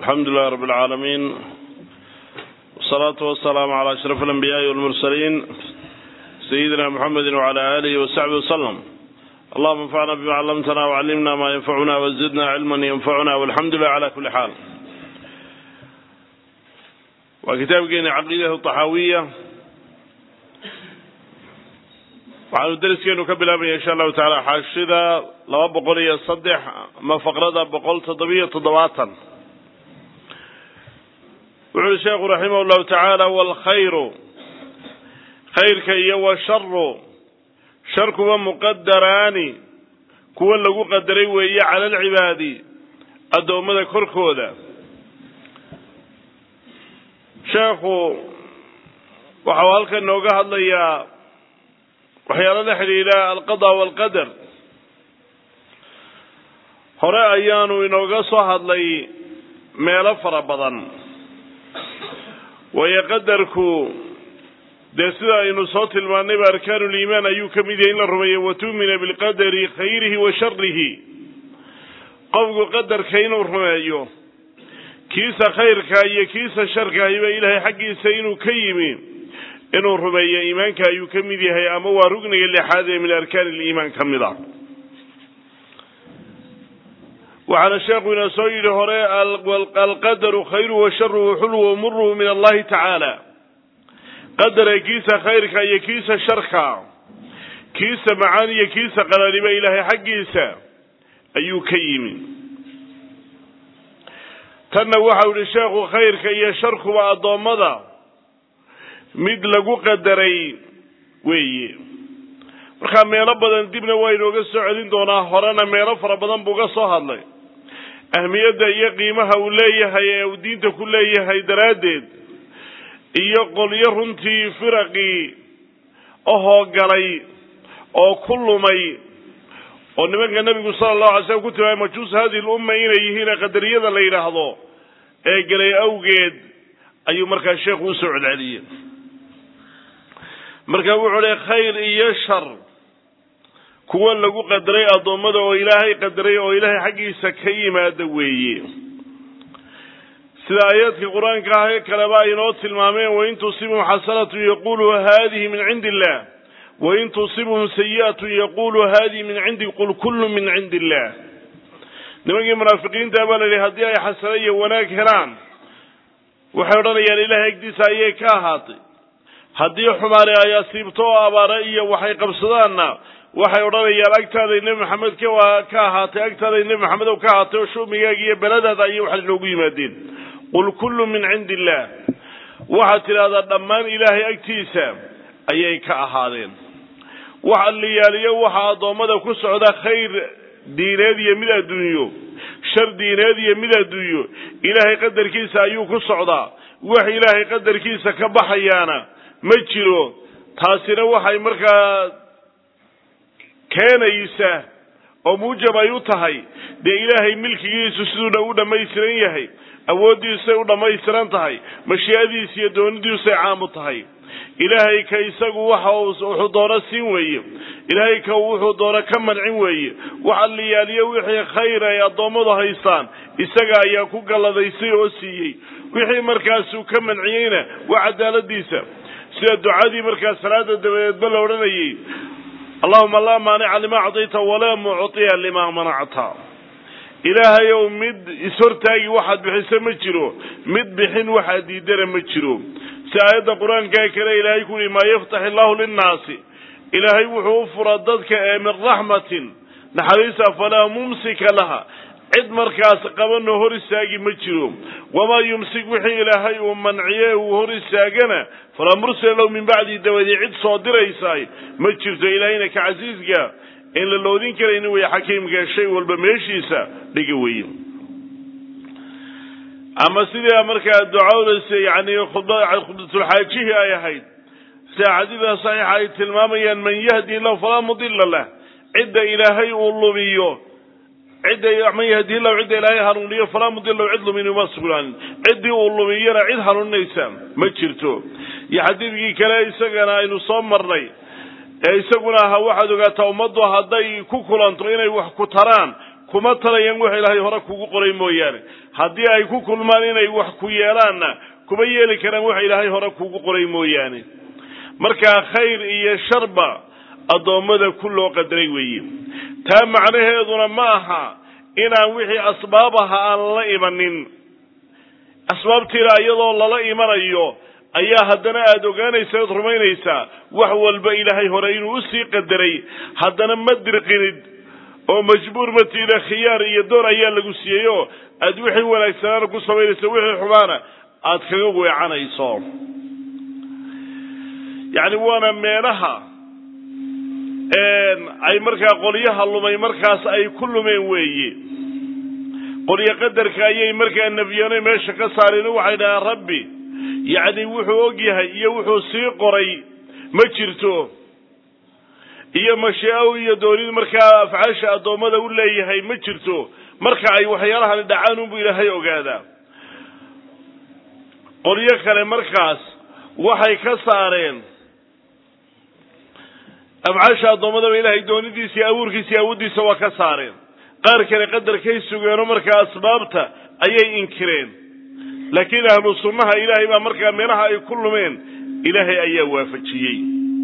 alxamdu lilah rab اlcaalamiin wsalaatu wasalaamu calaa ashraf alanbiyaai walmursaliin sayidina muxamedi wcala aalihi wasaxbi wasalam allahuma anfacna bima callamtana wcallimna ma yanfacuna wazidna cilman yanfacuna walxamdu lilah cala kuli xaal waa kitaabkeeni caqiidatu taxaawiya waxaanu deriskeenu ka bilaabaya insha allahu taala xaashida laba boqol iyo saddex ama faqrada boqol toddobiyo toddobaatan wuxu uhi sheekhu raximah llahu tacaala walkhayru khayrka iyo washaru sharkuba muqadaraani kuwa lagu qadaray weeye cala alcibaadi addoommada korkooda sheekhu waxau halkan nooga hadlayaa waxyaalo la xidhiidha alqada waalqadar hore ayaanu inooga soo hadlay meelo fara badan waayo qadarku dee sida aynu soo tilmaannayba arkaanuliimaan ayuu ka mid yahay in la rumeeyo watu'mina bilqadari khayrihi wa sharihi qofku qadarka inuu rumeeyo kiisa khayrka iyo kiisa sharkaahiba ilaahay xaggiisa inuu ka yimi inuu rumeeyo iimaanka ayuu ka mid yahay ama waa rugniga lixaad ee min arkaan iliimaan ka mid a waxaana sheekhu inoo soo yidhi hore alqadaru khayru washaruhu xulwu muruhu min allahi tacaala qadara kiisa khayrka iyo kiisa sharka kiisa macaan iyo kiisa qalaliba ilaahay xaggiisa ayuu ka yimi tanna waxau yihi sheekhu khayrka iyo sharkuba addoommada mid lagu qadaray weeye markaa meelo badan dibna waa inooga soo celin doonaa horena meelo fara badan buu ga soo hadlay ahmiyadda iyo qiimaha uu leeyahay ee uu diinta ku leeyahay daraaddeed iyo qolyo runtii firaqii ahoo galay oo ku lumay oo nimanka nebigu sala allahu alay slam ku tilmaamay majuus hadihi lumma inay yihiin qadariyada la yidhaahdo ee galay awgeed ayuu markaa sheekhu usoo celceliyey marka wuxuu le khayr iyo shar kuwa lagu qadaray addoommada oo ilaahay qadaray oo ilaahay xaggiisa ka yimaada weeye sida aayaadka qur-aanka ah ee kaleba ay inoo tilmaameen wain tusibhum xasanatu yaqulu hadihi min cindi illah wain tusibhum sayi'atu yaqulu hadihi min cindi qul kullu min cindi illah nimankii munaafiqiinta baa la yidhi haddii ay xasano iyo wanaag helaan waxay odhanayaan ilahay agdiisa ayay ka ahaatay haddii xumaane ay asiibto oo abaare iyo waxay qabsadaanna waxay odhanayaan agtaaday nebi maxamed ka ka ahaatay agtaaday nebi maxamed oo ka ahaatay oo shumigaaga iyo beladaada ayay waxay noogu yimaadeen qul kullu min cindi illah waxaad tidhahdaa dhammaan ilaahay agtiisa ayay ka ahaadeen wax alliyaaliyo waxa addoommada ku socda khayr diineed iyo mid adduunyo shar diineed iyo mid adduunyo ilaahay qadarkiisa ayuu ku socdaa wax ilaahay qadarkiisa ka baxayaana ma jiro taasina waxay markaa keenaysa oo muujab ay u tahay dee ilaahay milkigiisu siduuna u dhammaystiran yahay awooddiisay u dhammaystiran tahay mashii'adiisa iyo doonidiisay caam u tahay ilaahay ka isagu waxa wuxuu doono siin weeye ilaahay ka wuxuu doono ka mancin weeye wax alliyaaliyo wixii khayr ay addoommadu haystaan isaga ayaa ku galladaysay oo siiyey wixii markaasuu ka manciyeyna waa cadaaladiisa sida ducadii markaa salaada dabadeedba la odhanayay allahuma laa maanica lima acdayta walaa muctiya lima manacta ilaahay ow mid ishortaagi waxaad bixiso ma jiro mid bixin waxaad diidana ma jiro si aayadda qur-aankaa kale ilaahay ku yihi maa yaftax illahu linnaasi ilaahay wuxuu u fura dadka ee min raxmatin naxariisa falaa mumsika laha cid markaas qabanoo hor istaagi ma jiro wamaa yumsik wixii ilaahay uu manciye uu hor istaagana falaa mursila lahu min bacdi dabadii cid soo diraysaay ma jirto ilaahayna ka casiiska in la loodin karayni wey xakiimka shay walba meeshiisa dhiga weye ama sidii markaa ducada yani khudbatulxaajihii ay ahayd sida xadiida saxiixa ay tilmaamayaan man yahdi lahu falaa mudila lah cidda ilaahay uu lumiyo cidda man yahdi lahu cidda ilaahay hanuuniyo falaa mudila lahu cid lumin uma sugnaanin ciddii uu lumiyana cid hanuuninaysa ma jirto iyo xadiidkii kale isagana aynu soo marnay ee isaguna ahaa waxaad ogaataa ummaddu hadday ku kulanto inay wax ku taraan kuma talayaan wax ilaahay hore kugu qoray mooyaane haddii ay ku kulmaan inay wax ku yeelaanna kuma yeeli karaan wax ilaahay hore kugu qoray mooyaane markaa khayr iyo sharba addoommada ku loo qadaray weeye taa macnaheeduna ma aha inaan wixii asbaab aha aan lala imanin asbaabtiina iyadoo lala imanayo ayaa haddana aada ogaanaysa ood rumaynaysaa wax walba ilaahay hore inuu usii qadaray haddana ma dirqinid oo majbuur matiida khiyaar iyo door ayaa lagu siiyey oo aada wixii wanaagsanaana ku samaynayso wixii xumaana aada kaga weecanayso yacni waana meelaha ay markaa qolyaha lumay markaas ay ku lumeen weeye qolyo qadarka ayay markaa nebiyoonay meesha ka saareen waxay dhahaan rabbi yacni wuxuu og yahay iyo wuxuu sii qoray ma jirto iyo mashii'o iyo doonid markaa afcaasha addoommada u leeyahay ma jirto marka ay waxyaalahani dhacaan unbu ilaahay ogaadaa qolyo kale markaas waxay ka saareen afcaasha addoommadaba ilaahay doonidiisa iyo abuurkiisa iyo awooddiisa waa ka saareen qaar kale qadarkay sugeenoo markaa asbaabta ayay inkireen laakiin ahlu sunnaha ilaahay baa markaa meelaha ay ku lumeen ilaahay ayaa waafajiyey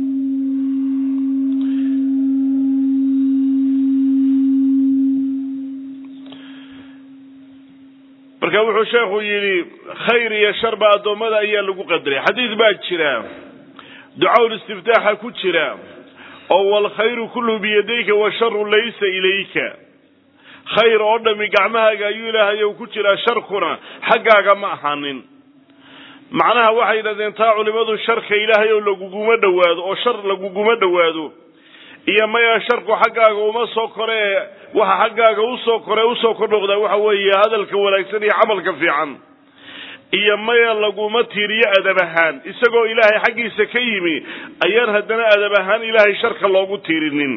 marka wuxuu sheekhu yidhi khayr iyo sharba addoommada ayaa lagu qadaray xadiid baa jira ducawl istiftaaxa ku jira oo walkhayru kulluhu biyadayka washaru laysa ilayka khayr oo dhami gacmahaaga ayuu ilaahay ku jiraa sharkuna xaggaaga ma ahaanin macnaha waxay yidhahdeen taa culimadu sharka ilaahay oo laguguma dhowaado oo shar laguguma dhowaado iyo maya sharku xaggaaga uma soo koree waxa xaggaaga usoo kore usoo kordhoqdaa waxa weeye hadalka wanaagsan iyo camalka fiican iyo maya laguma tiiriyo adab ahaan isagoo ilaahay xaggiisa ka yimi ayaan haddana adab ahaan ilaahay sharka loogu tiirinin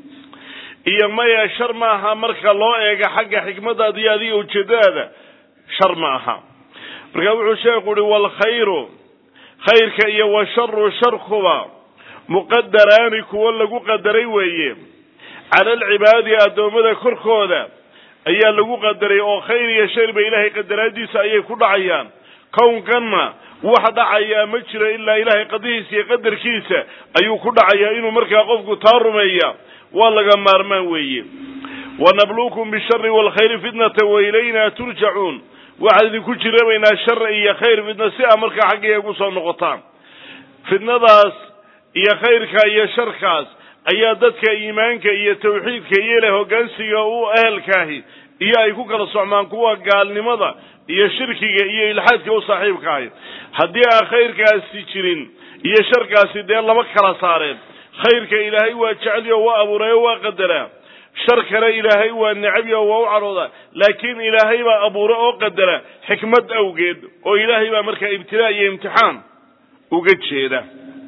iyo maya shar ma aha marka loo eega xagga xikmadaada iyo adiga ujeedadaada shar ma aha marka wuxuu sheekhu uhi walkhayru khayrka iyo washaru sharkuba muqadaraani kuwo lagu qadaray weeye cala alcibaadi addoommada korkooda ayaa lagu qadaray oo khayr iyo sharba ilaahay qadaraadiisa ayay ku dhacayaan kownkanna wax dhacayaa ma jiro ilaa ilaahay qadihiisa iyo qadarkiisa ayuu ku dhacayaa inuu markaa qofku taa rumeeya waa laga maarmaan weeye wanabluukum bishari waalkhayri fitnata wa ilayna turjacuun waxaan idinku jirabaynaa shar iyo khayr fitna si aa markaa xaggiga gu soo noqotaan fitnadaas iyo khayrka iyo sharkaas ayaa dadka iimaanka iyo tawxiidka iyo leh hoggaansiga u ehelkaahi iyo ay ku kala socmaan kuwa gaalnimada iyo shirkiga iyo ilxaadka u saaxiibka ahi haddii aan khayrkaasi jirin iyo sharkaasi dee lama kala saareen khayrka ilaahay waa jeceliyo waa abuurayo waa qadaraa shar kale ilaahay waa necabyo waa u cadhooda laakiin ilaahay baa abuura oo qadara xikmad awgeed oo ilaahay baa markaa ibtilaa iyo imtixaan uga jeeda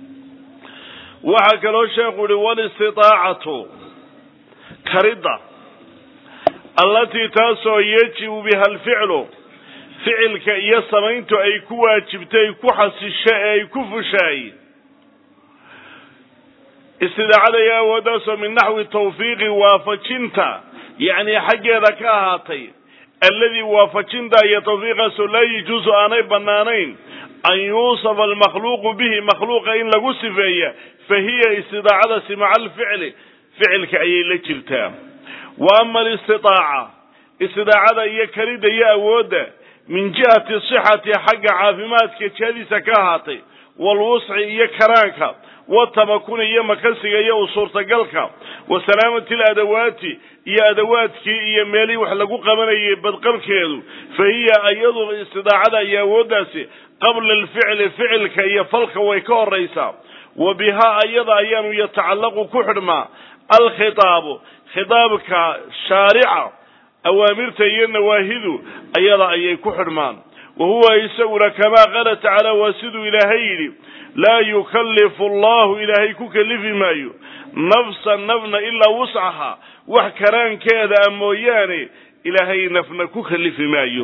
waxaa kaloo sheekhu uhi walistiaacatu karidda allatii taasoo yajibu biha alficlu ficilka iyo samayntu ay ku waajibtay ku xasisho ee ay ku fushaay istidaacada iyo awooddaasoo min naxwi tawfiiqi waafajinta yacni xaggeeda ka ahaatay alladii waafajinta iyo tawfiiqaasoo laa yajuusu aanay bannaanayn an yuusafa almakhluuqu bihi makhluuqa in lagu sifeeya fa hiya istidaacadaasi maca alficli ficilka ayay la jirtaa wa ama alistitaaca istidaacada iyo kalidda iyo awoodda min jihati sixati xagga caafimaadka jihadiisa ka ahaatay waalwusci iyo karaanka watamakuni iyo makasiga iyo u suurtagalka wa salaamati aladawaati iyo adawaadkii iyo meelihii wax lagu qabanayay badqabkeedu fa hiya iyadu istidaacada iyo awooddaasi qabla alficli ficilka iyo falka way ka horaysaa wa bihaa ayada ayaanu yatacallaqu ku xidhmaa alkhitaabu khitaabka shaarica awaamirta iyo nawaahidu ayada ayay ku xidhmaan wa huwa isaguna kamaa qaala tacaala waa siduu ilaahay yidhi laa yukallifu allahu ilaahay ku kalifi maayo nafsan nafna ilaa wuscaha wax karaankeeda a mooyaane ilaahay nafna ku kalifi maayo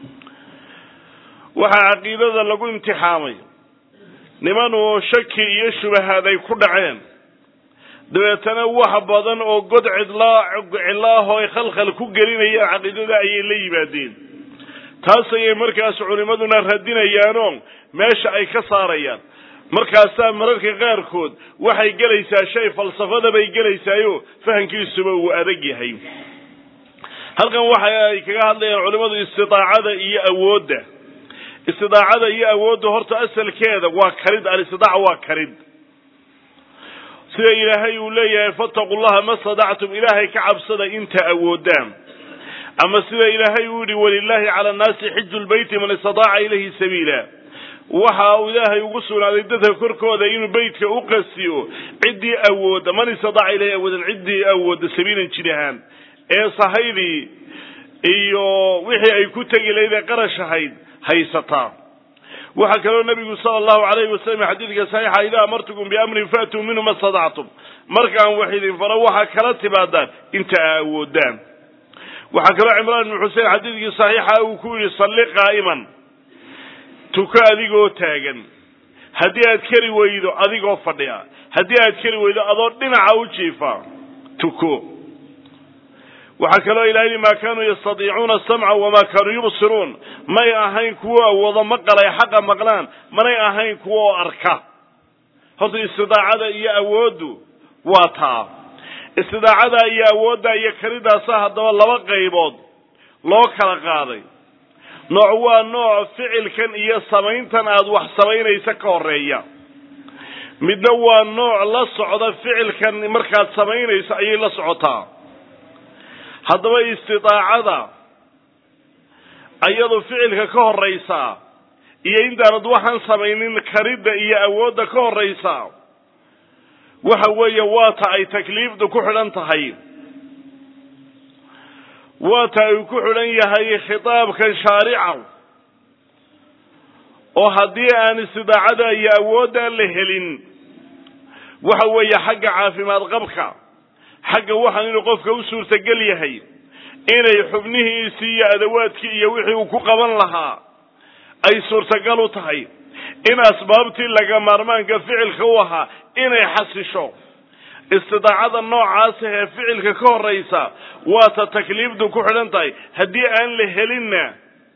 waxaa caqiidada lagu imtixaamay niman oo shaki iyo shubahaad ay ku dhaceen dabeetana wax badan oo god cidlaa cidlaahoo ay khalkhal ku gelinayaan caqiidada ayay la yimaadeen taas ayay markaas culimmaduna radinayaanoo meesha ay ka saarayaan markaasaa mararka qaarkood waxay gelaysaa shay falsafada bay gelaysaayo fahankiisuba uu adag yahay halkan waxa ay kaga hadlayaan culimmadu istidaacada iyo awoodda istidaacada iyo awoodda horta asalkeeda waa karid alistidaaca waa karid sida ilaahay uu leeyahay fattaqu llaha ma stadactum ilaahay ka cabsada inta awoodaan ama sida ilaahay uu yihi walilaahi cala annaasi xiju lbeyti man istadaaca ilayhi sabiila waxa uu ilaahay ugu sugnaaday dadka korkooda inuu beytka u qasiyo ciddii awooda man istadaaca ilayhi awoodan ciddii awooda sabiilan jid ahaan ee sahaydii iyo wixii ay ku tegi lahayd ee qarash ahayd haysataa waxaa kaloo nabigu sala allahu alayhi wasalam xadiidka saxiixa idaa amartukum biamrin faatuu minhu ma stadactum markaan wax idin faro waxaa kala timaadaan inta aa awoodaan waxaa kaloo cimraan ibnu xusein xadiidkii saxiixa uu ku yidhi salli qaa'iman tuko adigoo taagan haddii aad keri weydo adigoo fadhiya haddii aad keri weydo adoo dhinaca u jiifa tuko waxaa kaloo ilaha yidhi maa kaanuu yastadiicuuna asamca wamaa kaanuu yubsiruun may ahayn kuwo awoodo maqalay xaqa maqlaan manay ahayn kuwo oo arka horta istidaacada iyo awooddu waa taa istidaacada iyo awoodda iyo karidaasa haddaba laba qaybood loo kala qaaday nooc waa nooc ficilkan iyo samayntan aada wax samaynaysa ka horeeya midna waa nooc la socda ficilkan markaad samaynayso ayay la socotaa haddaba istidaacada ayadu ficilka ka horraysaa iyo intaanad waxaan samaynin karidda iyo awoodda ka horraysaa waxa weeye waa ta ay takliifdu ku xidhan tahay waa ta ay ku xidhan yahay khitaabkan shaarica oo haddii aan istidaacada iyo awoodda la helin waxa weeye xagga caafimaad qabka xagga waxaan inuu qofka u suurtagel yahay inay xubnihiisii iyo adawaadkii iyo wixii uu ku qaban lahaa ay suurtagal u tahay in asbaabtii laga maarmaanka ficilka u ahaa inay xasisho istidaacada noocaasa ee ficilka ka horraysa waa ta takliifdu ku xidhan tahay haddii aan la helinna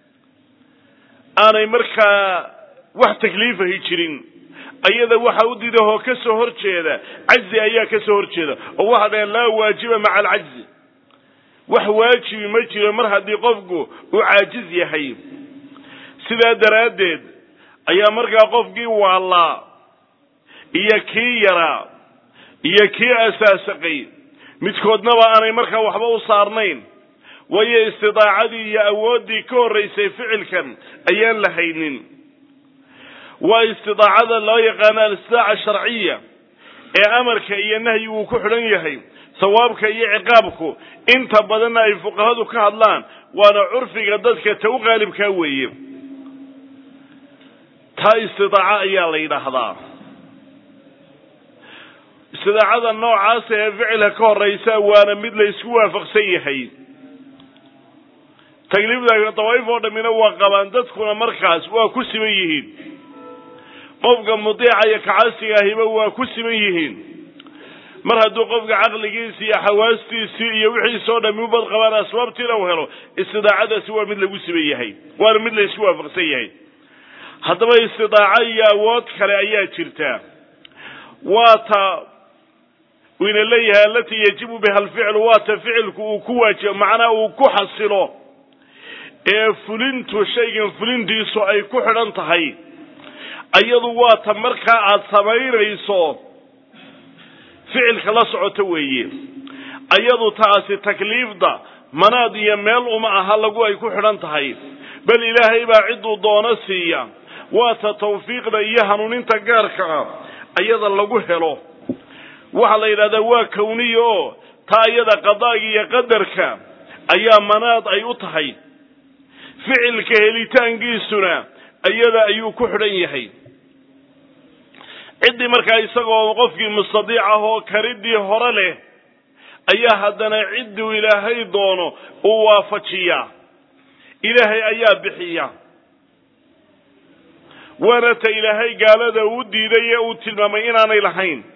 aanay markaa wax takliifahi jirin ayada waxa u didahoo ka soo hor jeeda cajzi ayaa ka soo hor jeeda oo waxa dhaheen laa waajiba maca alcajzi wax waajibi ma jiro mar haddii qofku uu caajiz yahay sidaa daraaddeed ayaa markaa qofkii waallaa iyo kii yaraa iyo kii asaasaqay midkoodnaba aanay markaa waxba u saarnayn waayo istidaacadii iyo awooddii ka horraysay ficilkan ayaan la haynin waa istidaacada loo yaqaano alistidaaca sharciya ee amarka iyo nahyigu ku xidhan yahay sawaabka iyo ciqaabku inta badanna ay fuqahadu ka hadlaan waana curfiga dadka ta u qaalibkaa weeye taa istidaaca ayaa la yidhaahdaa istidaacada noocaasa ee ficilka ka horraysa waana mid la isku waafaqsan yahay takliifda dawaa'if oo dhammina waa qabaan dadkuna markaas waa ku siman yihiin qofka mudiica iyo kacasiga ahiba waa ku siman yihiin mar hadduu qofka caqligiisi iyo xawaastiisii iyo wixiisoo dhammi ubad qabaan asbaabtiina u helo istidaacadaasi waa mid lagu siman yahay waana mid la isku waafaqsan yahay haddaba istidaaco iyo awood kale ayaa jirta waa ta ina leeyahay alatii yajibu biha alficlu waa ta ficilku uu ku waajibo macnaha uu ku xasilo ee fulintu shaygan fulintiisu ay ku xidhan tahay ayadu waa ta markaa aada samaynayso ficilka la socoto weeye ayadu taasi takliifda manaad iyo meel uma aha lagu ay ku xidhan tahay bal ilaahay baa cidduu doono siiya waa ta tawfiiqda iyo hanuuninta gaarka ah ayada lagu helo waxaa la yidhahdaa waa kawniya oo taa iyada qadaaga iyo qadarka ayaa manaad ay u tahay ficilka helitaankiisuna iyada ayuu ku xidhan yahay ciddii markaa isagoo qofkii mustadiic ah oo karidii hore leh ayaa haddana cidduu ilaahay doono uu waafajiyaa ilaahay ayaa bixiya waana ta ilaahay gaalada uu diiday ee uu tilmaamay inaanay lahayn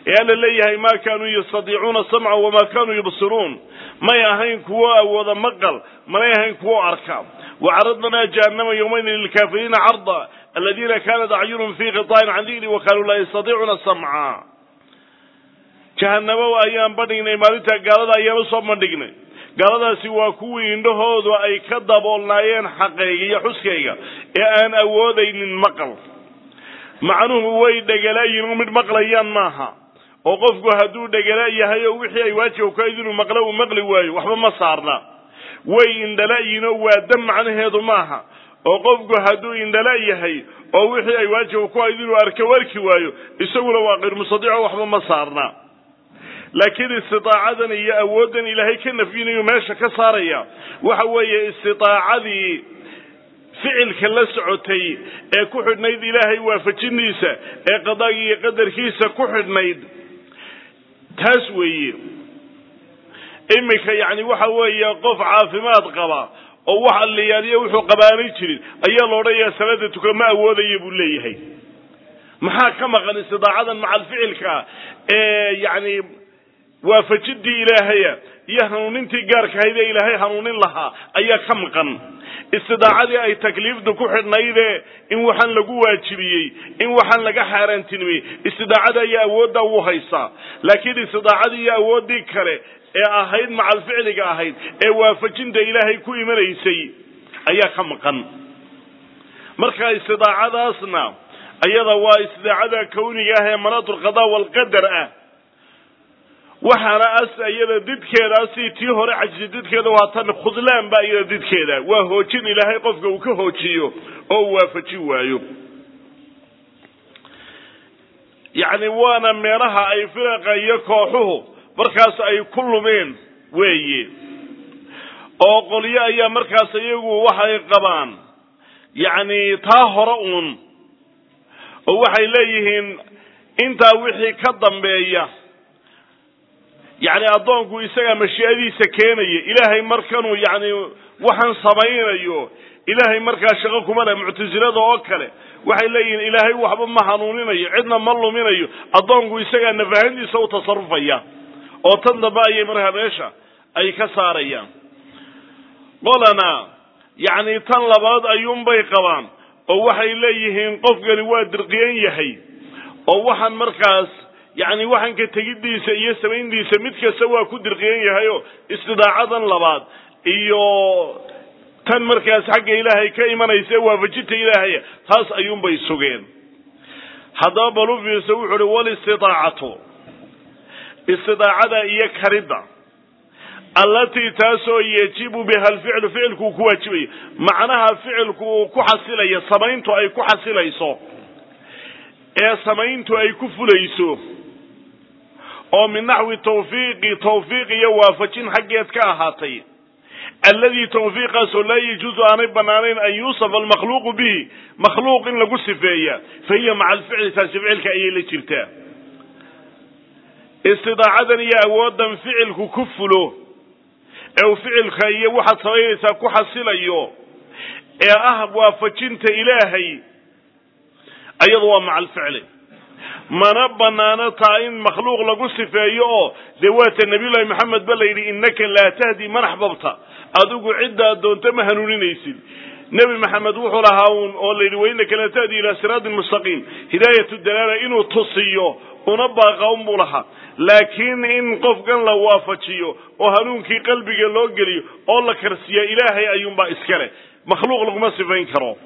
ee alla leeyahay maa kaanuu yastadiicuuna samca wamaa kaanuu yubsiruun may ahayn kuwo awooda maqal manay ahayn kuwo arka wacaradnaa jahannama yowmaydin lilkaafiriina carda aladiina kaanat acyunum fii qita'in can dikri wa kaanuu laa yastadiicuuna samca jahanamo ayaan bandhignay maalinta gaalada ayaan usoo bandhignay gaaladaasi waa kuwii indhahoodu ay ka daboolnaayeen xaqayga iyo xuskayga ee aan awoodaynin maqal macnuhu way dhegalayin mid maqlayaan maaha oo qofku hadduu dhegala yahay oo wixii ay waajib kayd inuu maqlo uu maqli waayo waxba ma saarna way indhala-yiin oo waa dam macnaheedu maaha oo qofku hadduu indhala yahay oo wixii ay waajib ku hayd inuu arko arki waayo isaguna waa qayr mustadiico waxba ma saarna laakiin istidaacadan iyo awooddan ilaahay ka nafyinayu meesha ka saaraya waxa weeye istidaacadii ficilka la socotay ee ku xidhnayd ilaahay waafajiniisa ee qadaagi iyo qadarkiisa ku xidhnayd taas weeye iminka yacni waxa weeye qof caafimaad qaba oo wax alliyaaliyo wuxuu qabaanay jirin ayaa la odhanayaa salaada tuka ma awoodaya buu leeyahay maxaa ka maqan istidaacadan macal ficilka ee yacni waafajidii ilaahaya iyo hanuunintii gaarka ahayd ee ilaahay hanuunin lahaa ayaa ka maqan istidaacadii ay takliifdu ku xidhnayde in waxaan lagu waajibiyey in waxaan laga xaaraantinimiyey istidaacada ayaa awooddaa wuu haysaa laakiin istidaacadii iyo awooddii kale ee ahayd macal ficliga ahayd ee waafajinta ilaahay ku imanaysay ayaa ka maqan marka istidaacadaasna ayada waa istidaacada kawniga ah ee manaatulqadaa waalqadar ah waxaana as iyada didkeeda si tii hore cajsi didkeeda waa tan khudlaan ba iyada didkeeda waa hoojin ilaahay qofka uu ka hoojiyo oo uu waafajin waayo yacni waana meelaha ay firaqa iyo kooxuhu markaas ay ku lumeen weeye oo qolyo ayaa markaas iyagu waxay qabaan yacni taa hore uun oo waxay leeyihiin intaa wixii ka dambeeya yacni addoonku isagaa mashii'adiisa keenaya ilaahay markanuu yacni waxaan samaynayo ilaahay markaa shaqo kuma leh muctasilada oo kale waxay leeyihiin ilaahay waxba ma hanuuninayo cidna ma luminayo addoonku isagaa nafahantiisa u tasarufaya oo tan dambe ayay markaa meesha ay ka saarayaan qolana yacni tan labaad ayuunbay qabaan oo waxay leeyihiin qofkani waa dirqiyan yahay oo waxaan markaas yacni waxaan ka tegiddiisa iyo samayntiisa mid kasta waa ku dirqiyan yahayo istidaacadan labaad iyo tan markaas xagga ilaahay ka imanaysa waafajinta ilaahaya taas ayuunbay sugeen haddaba balu fiirsa wuxu uhi walistidaacatu istidaacada iyo karidda allatii taasoo yajibu biha alficlu ficilku uu ku waajibayo macnaha ficilku uu ku xasilayo samayntu ay ku xasilayso ee samayntu ay ku fulayso oo min naxwi tawfiiqi tawfiiq iyo waafajin xaggeed ka ahaatay alladii tawfiiqaasoo laa yajuusu aanay banaanayn an yuusafa almakhluuqu bihi makhluuq in lagu sifeeya fa hiya maca alficli taasi ficilka ayay la jirtaa istidaacadan iyo awoodan ficilku ku fulo ee uu ficilka iyo waxaad samaynaysaa ku xasilayo ee ah waafajinta ilaahay ayadu waa maca alficli mana banaano taa in makhluuq lagu sifeeyo oo dee waata nabiyullaahi maxamed ba la yidhi innaka laa tahdi man axbabta adigu ciddaad doonto ma hanuuninaysid nebi maxamed wuxuu lahaa uun oo la yidhi wainaka la tahdi ilaa siraatin mustaqiim hidaayatu dalaala inuu tusiyo una baaqa unbuu lahaa laakiin in qofkan la waafajiyo oo hanuunkii qalbiga loo geliyo oo la karsiya ilaahay ayuunbaa iskale makhluuq laguma sifayn karo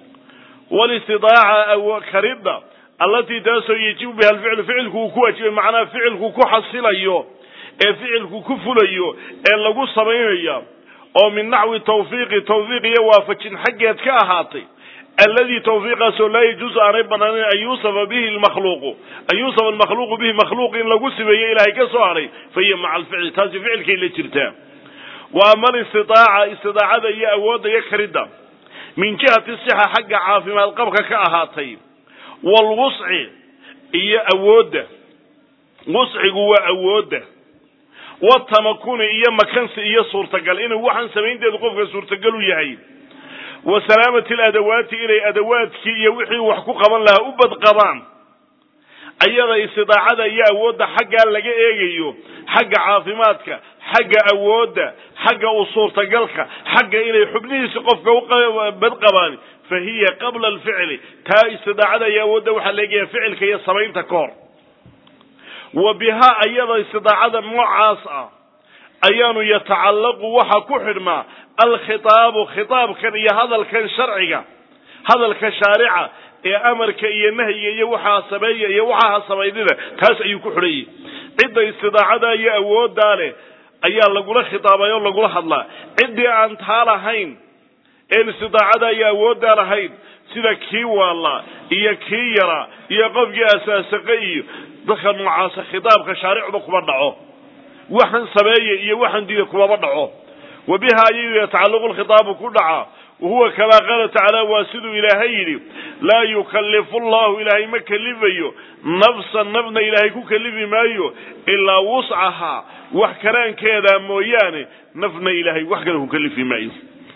walistidaaca karidda allatii taasoo yajibu biha alficlu ficilku uu ku waajibay macnaha ficilku ku xasilayo ee ficilku ku fulayo ee lagu samaynaya oo min naxwi tawfiiqi tawfiiq iyo waafajin xaggeed ka ahaatay alladii tawfiiqaasoo laa yajuusu aanay banaanayn an yuusafa bihi lmakhluuqu an yuusafa almakhluuqu bihi makhluuq in lagu sibeeyo ilaahay ka soo hadhay fa hiya maca alficli taasi ficilkay la jirtaa wa ama alistidaaca istidaacada iyo awoodda iyo karidda min jihati sixa xagga caafimaad qabka ka ahaatay waalwusci iyo awoodda wuscigu waa awoodda watamakuni iyo makansi iyo suurtagal inuu waxaan samaynteedu qofka suurtagal u yahay wa salaamati aladawaati inay adawaadkii iyo wixii wax ku qaban lahaa u badqabaan ayada istidaacada iyo awoodda xaggaa laga eegayo xagga caafimaadka xagga awoodda xagga u suurtagalka xagga inay xubnihiisi qofka ubad qabaan fa hiya qabla alficli taa istidaacada iyo awoodda waxaa la eegaya ficilka iyo samaynta ka hor wa bihaa ayada istidaacada noocaas ah ayaanu yatacallaqu waxa ku xidhmaa alkhitaabu khitaabkan iyo hadalkan sharciga hadalka shaarica ee amarka iyo nahyiga iyo waxaa sameeya iyo waxaa samaynida taas ayuu ku xidhayay cidda istidaacada iyo awooddaa leh ayaa lagula khitaabay oo lagula hadlaa ciddii aan taa lahayn een istidaacada iyo awooddaa lahayn sida kii waalla iyo kii yara iyo qofkii asaasaqa iyo dadka noocaasa khitaabka shaaricba kuma dhaco waxan sameeya iyo waxan diida kumaba dhaco wa biha ayuu yatacallaqu lkhitaabu ku dhacaa wahuwa kamaa qaala tacaala waa siduu ilaahay yidhi laa yukallifu llahu ilaahay ma kelifayo nafsan nafna ilaahay ku kelifi maayo ilaa wuscahaa wax karaankeeda mooyaane nafna ilaahay wax kale ku kelifi maayo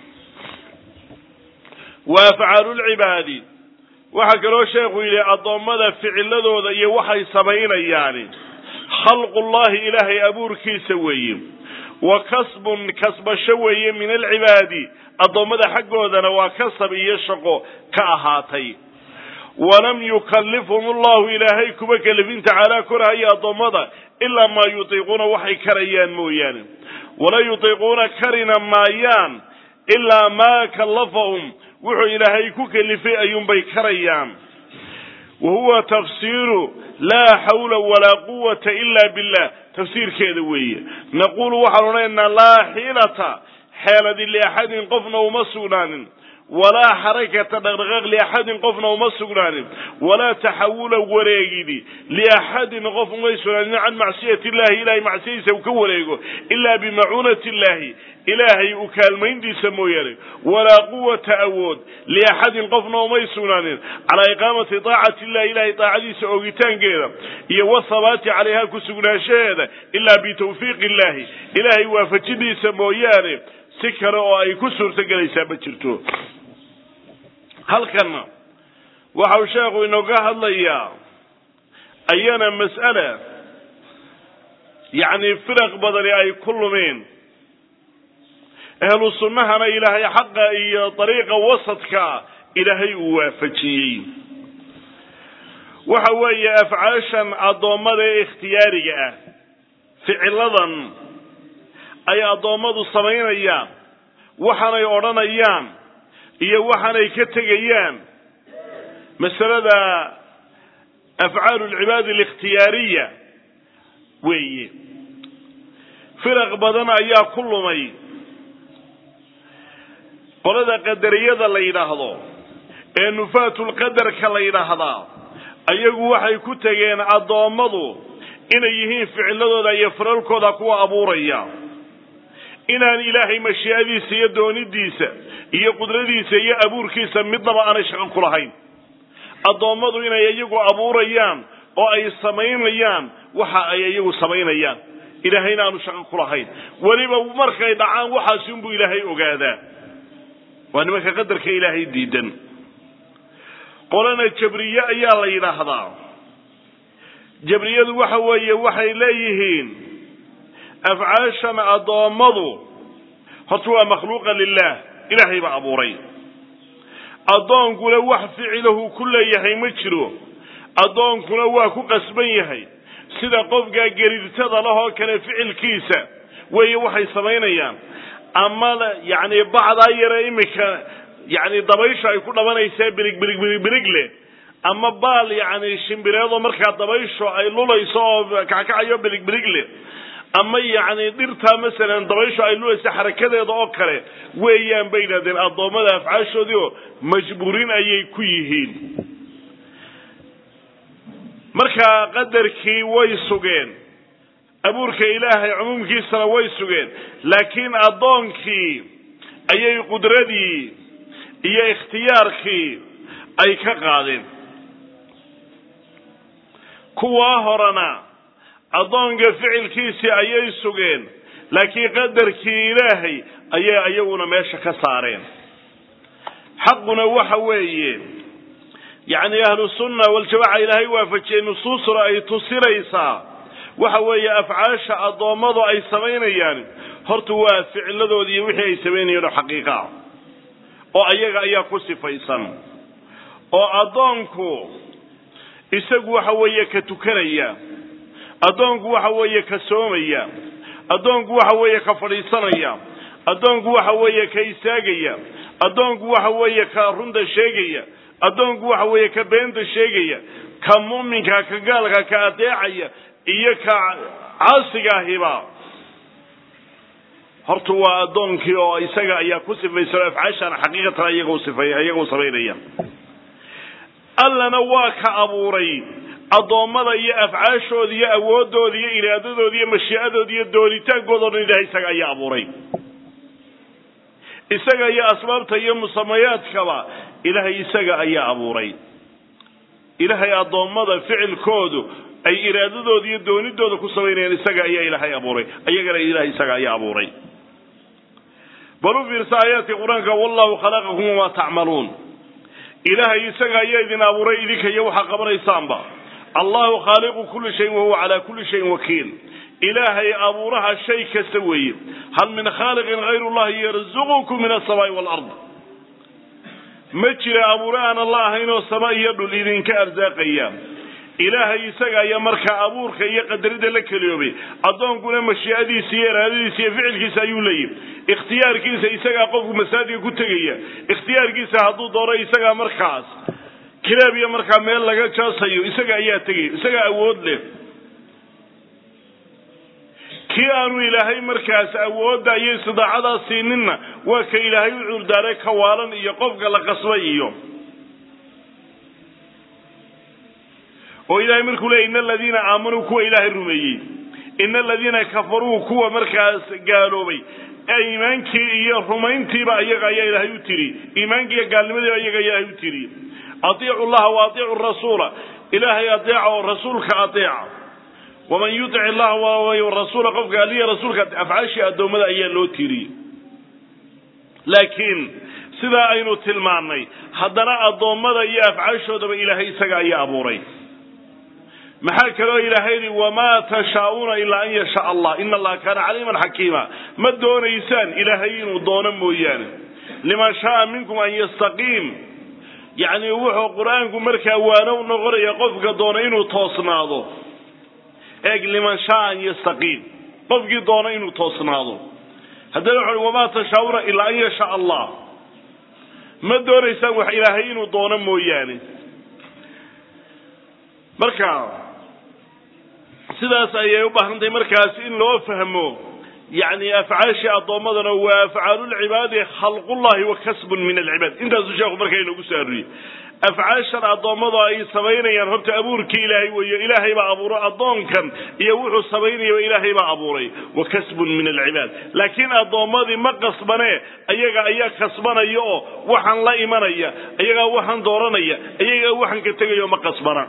wa afcaalu lcibaadi waxaa kaloo sheekhu yidhi addoommada ficiladooda iyo waxay samaynayaani khalqullahi ilaahay abuurkiisa weeye wa kasbun kasbasho weeye min alcibaadi addoommada xaggoodana waa kasab iyo shaqo ka ahaatay walam yukallifhum allahu ilaahay kuma kelifin tacaala korhaya addoommada ilaa maa yutiiquuna waxay karayaan mooyaane wala yutiiquuna karina maayaan ilaa maa kallafahum wuxuu ilaahay ku kelifay ayuunbay karayaan wa huwa tafsiiru laa xawla walaa quwata ila billah tafsiirkeeda weeye naquulu waxaan odhanaynaa laa xiilata xeeladi liaxadin qofna uma sugnaanin walaa xarakata dhaqdhaqaaq liaxadin qofna uma sugnaanin walaa taxawula wareegidi liaxadin qof umay sugnaanin can macsiyati illahi ilahay macsiyadiisa uu ka wareego ilaa bimacuunati illahi ilaahay u kaalmayntiisa mooyaane walaa quwata awood liaxadin qofna umay sugnaanin calaa iqaamati taacati illahi ilahay taacadiisa oogitaankeeda iyo wathabaati calayha ku sugnaanshaheeda ilaa bitawfiiqi illahi ilaahay waafajidiisa mooyaane si kale oo ay ku suurtogelaysaa ma jirto halkanna waxau sheekhu inooga hadlayaa ayana mas'ala yacni firaq badani ay ku lumeen ahlu sunnahana ilaahay xaqa iyo dariiqa wasadka ilaahay uu waafajiyey waxa weeye afcaashan addoommada ee ikhtiyaariga ah ficiladan ay addoommadu samaynayaan waxaanay odhanayaan iyo waxaanay ka tegayaan masalada afcaalu lcibaadi alikhtiyaariya weeye firaq badan ayaa ku lumay qolada qadariyada la yidhaahdo ee nufaatulqadarka la yidhaahdaa ayagu waxay ku tegeen addoommadu inay yihiin ficiladooda iyo firalkooda kuwa abuuraya inaan ilaahay mashiicadiisa iyo doonidiisa iyo qudradiisa iyo abuurkiisa midnaba aanay shaqo ku lahayn addoommadu inay iyagu abuurayaan oo ay samaynayaan waxa ay iyagu samaynayaan ilaahayna aanu shaqo ku lahayn weliba markay dhacaan waxaasi unbuu ilaahay ogaadaa waa nimanka qadarka ilaahay diidan qolana jabriye ayaa la yidhaahdaa jabriyadu waxa weeye waxay leeyihiin afcaashan addoommadu horta waa makhluuqa lilah ilaahay baa abuuray addoonkuna wax ficilahu ku leeyahay ma jiro addoonkuna waa ku qasban yahay sida qofka gariirtada lahoo kale ficilkiisa weeye waxay samaynayaan ama yacni bacdaa yare iminka yacni dabaysha ay ku dhabanaysaa birig birig birig birig leh ama baal yacni shimbireedoo markaa dabaysho ay lulayso oo kackacayo birig birig leh ama yacni dhirtaa masalan dabaysho ay lulaysa xarakadeeda oo kale weeyaan bay yidhahdeen addoommada afcaashoodii oo majbuurin ayay ku yihiin markaa qadarkii way sugeen abuurka ilaahay cumuumkiisana way sugeen laakiin addoonkii ayay qudradii iyo ikhtiyaarkii ay ka qaadeen kuwaa horena addoonka ficilkiisii ayay sugeen laakiin qadarkii ilaahay ayay iyaguna meesha ka saareen xaquna waxa weeye yacni ahlu sunna waljamaca ilaahay waafajiyey nusuusuna ay tusinaysaa waxa weeye afcaasha addoommadu ay samaynayaan horta waa ficiladoodii iyo wixii ay samaynayeen oo xaqiiqa ah oo ayaga ayaa ku sifaysan oo addoonku isagu waxa weeye ka tukanaya addoonku waxa weeye ka soomaya addoonku waxa weeye ka fadhiisanaya addoonku waxa weeye ka istaagaya addoonku waxa weeye ka runta sheegaya addoonku waxa weeye ka beenta sheegaya ka mu'minka ka gaalka ka adeecaya iyo ka caasiga ahiba horta waa addoonkii oo isaga ayaa ku sifaysan afcaashana xaqiiqatan iyagu sifay iyagu samaynaya allana waa ka abuuray addoommada iyo afcaashooda iyo awoodooda iyo iraadadooda iyo mashii'adooda iyo doonitaankooda o dhan ilahay isaga ayaa abuuray isaga iyo asbaabta iyo musamayaadkaba ilaahay isaga ayaa abuuray ilaahay addoommada ficilkoodu ay iraadadooda iyo doonidooda ku samaynayaan isaga ayaa ilaahay abuuray ayagana ilahay isaga ayaa abuuray bal u fiirsa aayaadka qur-aanka wallahu khalaqakum wamaa tacmaluun ilaahay isaga ayaa idin abuuray idinka iyo waxaa qabanaysaanba allahu khaaliqu kulli shayin wahuwa calaa kulli shayin wakiil ilaahay abuuraha shay kasta weeye hal min khaaliqin hayru llahi yarzuqukum min asamaai waalard ma jira abuure aan alla ahaynoo sama iyo dhul idinka arsaaqaya ilaahay isaga ayaa markaa abuurka iyo qadarida la keliyoobay addoonkuna mashii'adiisa iyo iraadadiisa iyo ficilkiisa ayuu leeyahy ikhtiyaarkiisa isagaa qofku masaajidka ku tegaya ikhtiyaarkiisa hadduu doono isagaa markaas kilaab iyo markaa meel laga jaasayo isaga ayaa tegaya isagaa awood leh kii aanu ilaahay markaas awoodda iyo istidaacadaa siininna waa ka ilaahay u cuurdaaray kawaalan iyo qofka la qasbay iyo oo ilahay markuu leeyay ina aladiina aamanuu kuwa ilaahay rumeeyey ina aladiina kafaruu kuwa markaas gaaloobay iimaankii iyo rumayntiiba ayaga ayaa ilaahay u tiri iimaankii iyo gaalnimadiiba ayaga ilaahay u tiri atiicu llaha wa atiicu rasuula ilaahay adeeca oo rasuulka adeeca waman yutic illaha rasuula qofka aliya rasuulka afcaashii addoommada ayaa loo tiriyey laakiin sidaa aynu tilmaannay haddana addoommada iyo afcaashoodaba ilaahay isaga ayaa abuuray maxaa kaloo ilaahay yidhi wamaa tashaa'uuna ilaa an yashaa allah ina allaha kaana caliiman xakiima ma doonaysaan ilaahay inuu doono mooyaane liman shaaa minkum an yastaqiim yacni wuxuu qur-aanku markaa waano noqonaya qofka doona inuu toosnaado eeg liman shaaa an yastaqiim qofkii doona inuu toosnaado haddana wuxu uhi wamaa tashaa'uuna ilaa an yashaa allah ma doonaysaan wax ilaahay inuu doono mooyaane marka sidaas ayay u baahantahay markaas in loo fahmo yani afcaashii addoommadana waa afcaalulcibaadi khalqullahi wa kasbun min alcibaad intaasuu sheekhu markaa inoogu soo aruriyey afcaashan addoommada ay samaynayaan horta abuurkii ilaahay weeye ilaahay baa abuuray addoonkan iyo wuxuu samaynayaba ilaahay baa abuuray wa kasbun min alcibaad laakiin addoommadii ma qasbanee ayaga ayaa kasbanaya oo waxaan la imanaya ayagaa waxaan dooranaya ayagaa waxaan ka tegaya oo ma qasbana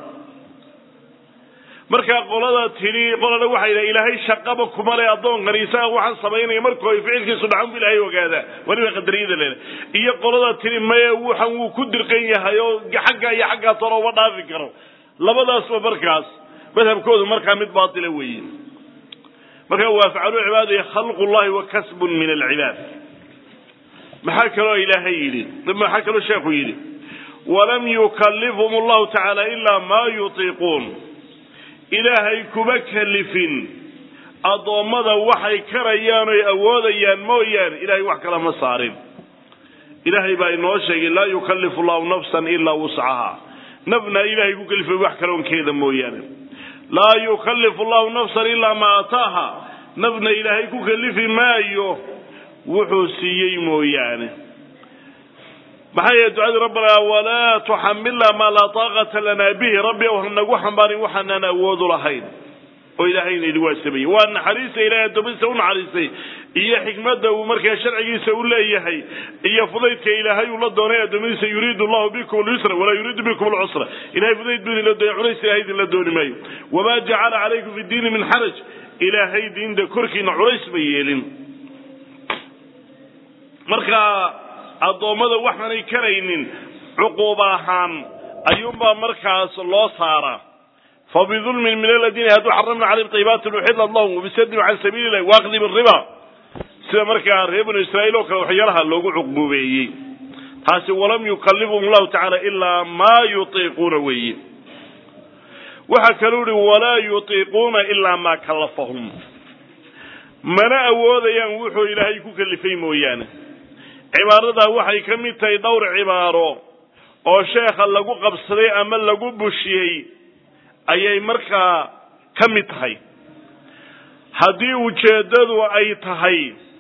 markaa qolada tidhi qolana waxay yidhaha ilaahay shaqaba kuma le addoonkani isaga waxaan samaynaya markuu ay ficilkiisu dhacan bu ilaahay ogaadaa weliba qadariyada lele iyo qolada tidhi maye waxan wuu ku dirqan yahay oo xagga iyo xaggaa toona uma dhaafi karo labadaasba markaas madhabkoodu markaa mid baatila weeye marka waa afcalu cibaadaya khalqu llahi wa kasbun min alcibaad maxaa kaloo ilaahay yidhi maxaa kaloo sheekhu yidhi walam yukalifhum allahu tacaala ilaa maa yutiiquun ilaahay kuma kalifin addoommada waxay karayaan oy awoodayaan mooyaane ilahay wax kala ma saarin ilaahay baa inoo sheegay laa yukallifu llahu nafsan ilaa wuscaha nafna ilaahay ku kalifay wax kaloonkeeda mooyaane laa yukallifu llahu nafsan ilaa maa ataaha nafna ilaahay ku kalifi maayo wuxuu siiyey mooyaane maxaa yeele ducadii rabbana walaa tuxamilna maa laa taaqata lanaa bihi rabbi ow hanagu xambaarin waxaanaan awoodu lahayn oo ilaahayna idhi waa sameeyey waa naxariista ilahay addoommadiisa u naxariistay iyo xikmadda uu markaa sharcigiisa u leeyahay iyo fudaydka ilaahay uu la doonay addoommadiisa yuriidu allahu bikum alyusra walaa yuriidu bikum alcusra ilahay fudayd buu idinla doonay culays ilahay idinla dooni maayo wamaa jacala calaykum fi diini min xaraj ilaahay diinta korkiina culays ma yeelin marka addoommada waxaanay karaynin cuquub ahaan ayuunbaa markaas loo saaraa fabidulmin min aladiina hadduu xaramna calayhim tayibaatin uxillat lahum wabisadin can sabiili illahi waaqdib riba sida markaa reer banu israa'iil oo kale waxyaalaha loogu cuquubeeyey taasi walam yukalifhum allahu tacaala ilaa maa yutiiquuna weeye waxaa kaluu ihi walaa yutiiquuna ilaa maa kallafahum mana awoodayaan wuxuu ilaahay ku kalifay mooyaane cibaaradaa waxay ka mid tahay dhowr cibaaro oo sheekha lagu qabsaday ama lagu bushiyey ayay markaa ka mid tahay haddii ujeeddadu ay tahay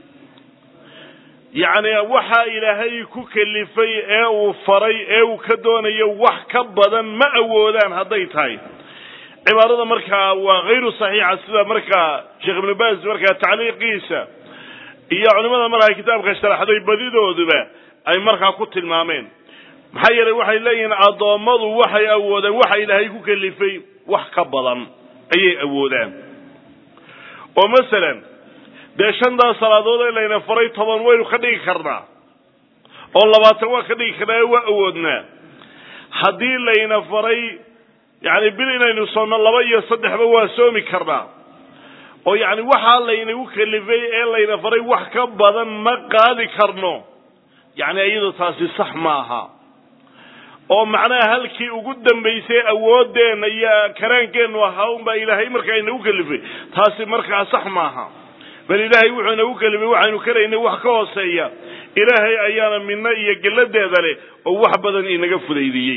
yacni waxa ilaahay ku kalifay ee uu faray ee uu ka doonayo wax ka badan ma awoodaan hadday tahay cibaarada markaa waa hayru saxiixa sida markaa sheekh ibnu baas markaa tacliiqiisa iyo culimada markaa kitaabka sharaxday badidooduba ay markaa ku tilmaameen maxaa yeelay waxay leeyihiin addoommadu waxay awoodaan waxa ilaahay ku kalifay wax ka badan ayay awoodaan oo masalan dee shantaas salaadood ee layna faray toban waynu ka dhigi karnaa oo labaatan waa ka dhigi karnaa waa awoodnaa haddii layna faray yacni bil inaynu soonno laba iyo saddexba waa soomi karnaa oo yacni waxaa laynagu kalifay ee layna faray wax ka badan ma qaadi karno yacni iyadoo taasi sax maaha oo macnaha halkii ugu dambaysay awooddeenna iyo karaankeennu ahaa unbaa ilaahay markaa inagu kalifay taasi markaa sax maaha bal ilaahay wuxuu inagu kalifay waxaynu karaynay wax ka hooseeya ilaahay ayaana midno iyo gelladeeda leh oo wax badan inaga fudaydiyey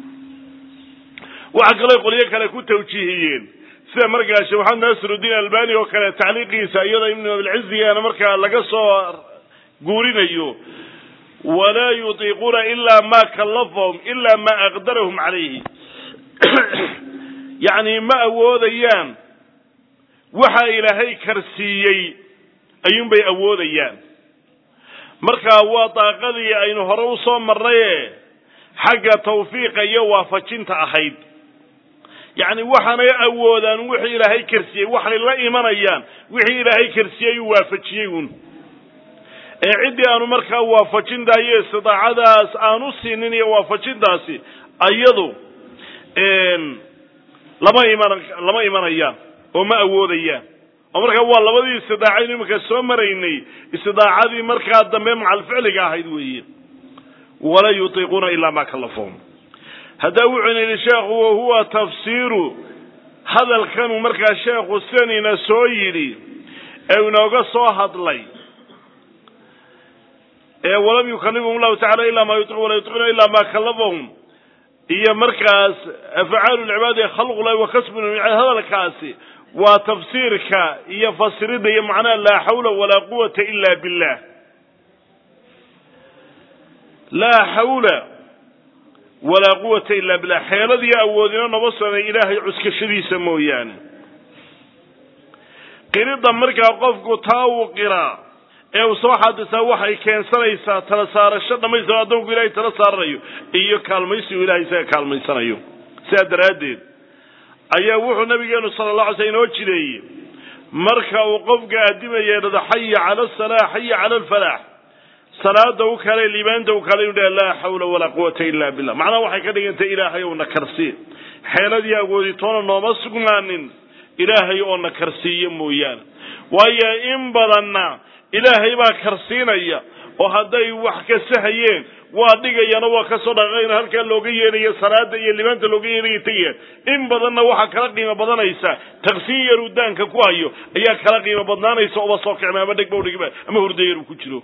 waxaa kaloo qolyo kale ku tawjiihiyeen sida markaa sheekh maxamed naasirudiin albani oo kale tacliiqiisa iyadoo ibnu abilcizigaana markaa laga soo guurinayo walaa yutiiquuna ilaa ma kallafahum ilaa ma aqdarahum calayhi yacni ma awoodayaan waxa ilaahay karsiiyey ayuunbay awoodayaan marka waa daaqadii aynu hore u soo marnaye xagga tawfiiqa iyo waafajinta ahayd yacni waxaanay awoodaan wixii ilaahay karsiyey waxay la imanayaan wixii ilaahay karsiyey uu waafajiyey uun ee ciddii aanu markaa waafajintaa iyo istidaacadaas aanu siinin iyo waafajintaasi ayadu lama iman lama imanayaan oo ma awoodayaan oo markaa waa labadii istidaacaynu iminka soo maraynay istidaacadii markaa dambe macalficliga ahayd weeye walaa yutiiquuna ilaa ma kallafahum haddaa wuxuuna yidhi sheekhu wahuwa tafsiiru hadalkanuu markaa sheekhu sidanina soo yidhi ee inooga soo hadlay ee walam yukalifhum allahu tacala ila ma yutiqu walaa yutiquna ila ma kallafahum iyo markaas afcaalu lcibaadi khalqulahi wa kasbun hadalkaasi waa tafsiirka iyo fasiridda iyo macnaha laa xawla walaa quwata ila billah laa xawla walaa quwata ila billah xeeladiyo awoodina noba soonay ilaahay cuskashadiisa mooyaane qiridda markaa qofku taa uu qiraa ee uu soo xaadisaa waxay keensanaysaa tala saarasho dhammaystiran addoonku ilahay tala saaranayo iyo kaalmaysigu ilahay isaga kaalmaysanayo sidaa daraaddeed ayaa wuxuu nabigeenu sala allah alay sl inoo jideeyey marka uu qofka addimaya dhado xaya cala asalaa xaya cala alfalaax salaada u kale liibaanta u kale inu dhaha laa xawla walaa quwata ila billah macnaha waxay ka dhigantay ilaahay oo na karsiye xeeladii awooditoona nooma sugnaanin ilaahay oo na karsiiyo mooyaane waayo in badanna ilaahay baa karsiinaya oo hadday wax kasahayeen waa dhigayana waa kasoo dhaqaaqayna halkaa looga yeedhayo salaada iyo libaanta looga yeedhaya tegayaan in badanna waxaa kala qiimo badanaysa taqsiin yaruu daanka ku hayo ayaa kala qiimo badnaanaysa oba soo kicma ama dhegba udhigba ama hurdo yar uu ku jiro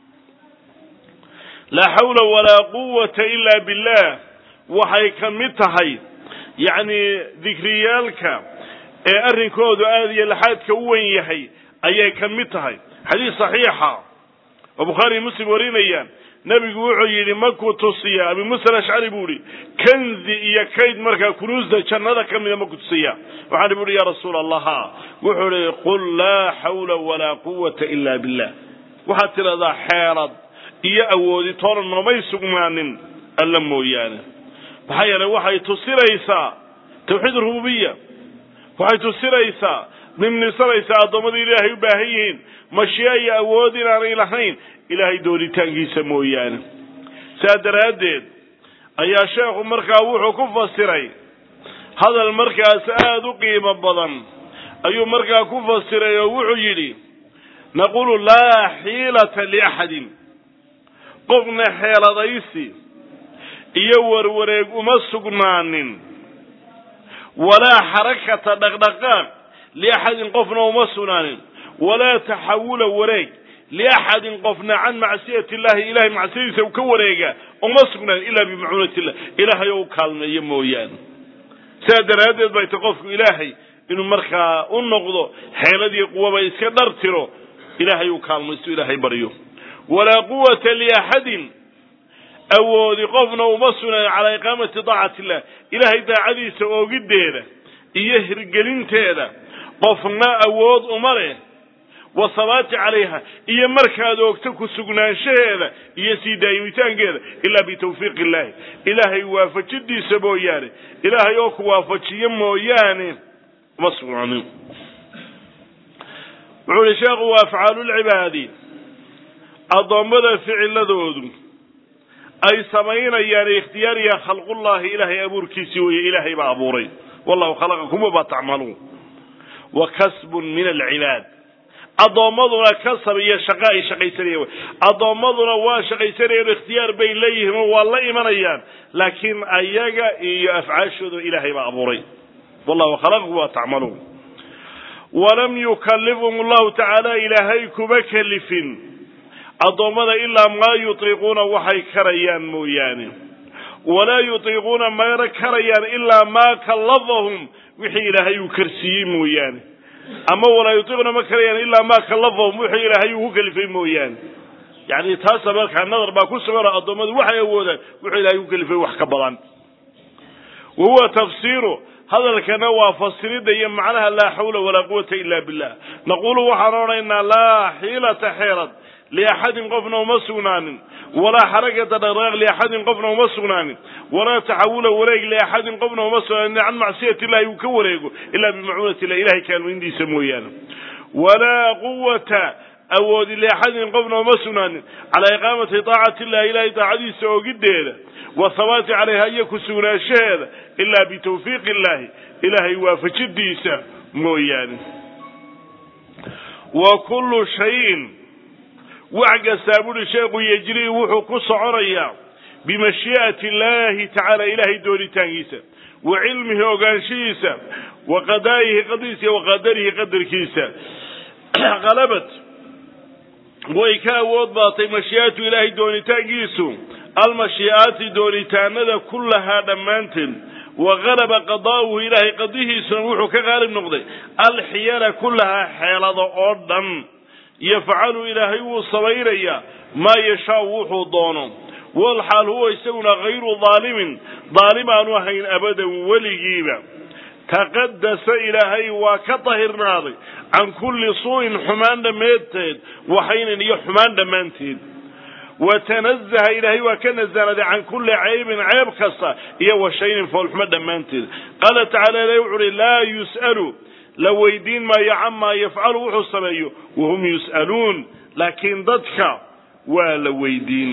laa xawla walaa quwata ila billah waxay ka mid tahay yacni dikriyaalka ee arrinkoodu aada iyo laxaadka u wen yahay ayay ka mid tahay xadiis saxiixa oo bukhaariy muslim warinayaan nebigu wuxuu yidhi makuu tusiya abi musa alashcari buu ihi kanzi iyo kayd markaa kunuusda jannada ka mida maku tusiya waxaan bu uhi ya rasuula allah ha wuxuu ihi qul laa xawla walaa quwata ila billah waxaad tidhahdaa xeelad iyo awooditoona noomay sugnaanin alla mooyaane maxaa yeelay waxay tusinaysaa tawxiid rububiya waxay tusinaysaa nimnisanaysaa addoommada ilaahay u baahan yihiin mashiya iyo awood inaanay lahayn ilaahay doonitaankiisa mooyaane saa daraaddeed ayaa sheekhu markaa wuxuu ku fasiray hadal markaas aada u qiimo badan ayuu markaa ku fasiray oo wuxuu yidhi naqulu laa xiilata liaxadin qofna xeeladaysi iyo warwareeg uma sugnaanin walaa xarakata dhaqdhaqaaq liaxadin qofna uma sugnaanin walaa taxawula wareeg liaxadin qofna can macsiyati illahi ilahay macsiyadiisa u ka wareega uma sugnaanin ilaa bimacuunati illah ilaahay oo u kaalmeeyo mooyaane sidaa daraaddeed bay ta qofku ilaahay inuu markaa u noqdo xeeladii quwaba iska dhar tiro ilaahay uu kaalmaysto ilaahay baryo walaa quwata liaxadin awoodi qofna uma sugnaanin calaa iqaamati daacati illah ilaahay daacadiisa oogiddeeda iyo hirgelinteeda qofna awood uma leh wasabaati calayha iyo markaad oogto ku sugnaanshaheeda iyo sii daa'imitaankeeda ilaa bitawfiiq illaahi ilaahay waafajidiisa mooyaane ilaahay oo ku waafajiyo mooyaane uma sugnaanin wuxuu yihi sheekhu wa afcaalu lcibaadi addoommada ficiladoodu ay samaynayaan ikhtiyaariya khalqullahi ilaahay abuurkiisii weeye ilaahay baa abuuray wallahu khalaqakum wamaa tacmaluun wa kasbun min alcibaad addoommaduna kasab iyo shaqo ay shaqaysanayaan addoommaduna waa shaqaysanayaan ikhtiyaar bay leeyihiin oo waa la imanayaan laakiin ayaga iyo afcaashooda ilaahay baa abuuray wallahu khalaqakum wamaa tacmaluun walam yukalifhum allahu tacaala ilaahay kuma kalifin addoommada ilaa maa yutiiquuna waxay karayaan mooyaane walaa yutiiquuna mayna karayaan ilaa maa kallafahum wixii ilaahay uu karsiiyey mooyaane ama walaa yutiiquna ma karayaan ilaa maa kallafahum wixii ilaahay uu ku kalifay mooyaane yacni taasa markaa nadar baa ku suganoo addoommadu waxay awoodaan wuxuu ilahay ku kalifay wax ka badan wa huwa tafsiiru hadalkana waa fasiridda iyo macnaha laa xawla walaa quwata ila billah naqulu waxaan odhanaynaa laa xiilata xeelad liaxadin qofna uma sugnaanin walaa xarakata dhaqdhaqaaq liaxadin qofna uma sugnaanin walaa taxawula wareeg liaxadin qofna uma sugnaanin can macsiyati illahi uu ka wareego ilaa bimacuunati illah ilahay kaalmayntiisa mooyaane walaa quwata awoodi liaxadin qofna uma sugnaanin calaa iqaamati taacati illahi ilahay daacadiisa ogiddeeda wathabaati calayha iyo ku sugnaanshaheeda ilaa bitawfiiqi illahi ilaahay waafajidiisa mooyaane wa kullu shayin wax kastaa buhi sheekhu yejrii wuxuu ku soconayaa bimashii'ati illaahi tacaala ilaahay doonitaankiisa wa cilmihi ogaanshihiisa wa qadaa'ihi qadiisa wa qadarihi qadarkiisa qalabad way ka awood baatay mashii'atu ilaahay doonitaankiisu almashii'aati doonitaanada kullahaa dhammaanteed wa qalaba qadaa'uhu ilaahay qadihiisuna wuxuu ka qaalib noqday alxiyala kullahaa xeelada oo dhan yafcalu ilaahay wuu samaynayaa maa yashaau wuxuu doono walxaal huwa isaguna hayru daalimin daalim aanu ahayn abadan weligiiba taqadasa ilaahay waa ka dahirnaaday can kulli suu'in xumaan dhammeedteed waxaynan iyo xumaan dhammaanteed wa tanazaha ilaahay waa ka nasanaaday can kulli caybin ceeb kasta iyo wa shaynin foolxumo dhammaanteed qaala tacala ilahi wuxu uhi laa yus'alu la weydiin maayo camaa yafcalu wuxuu sameeyo wahum yus'aluun laakiin dadka waa la weydiin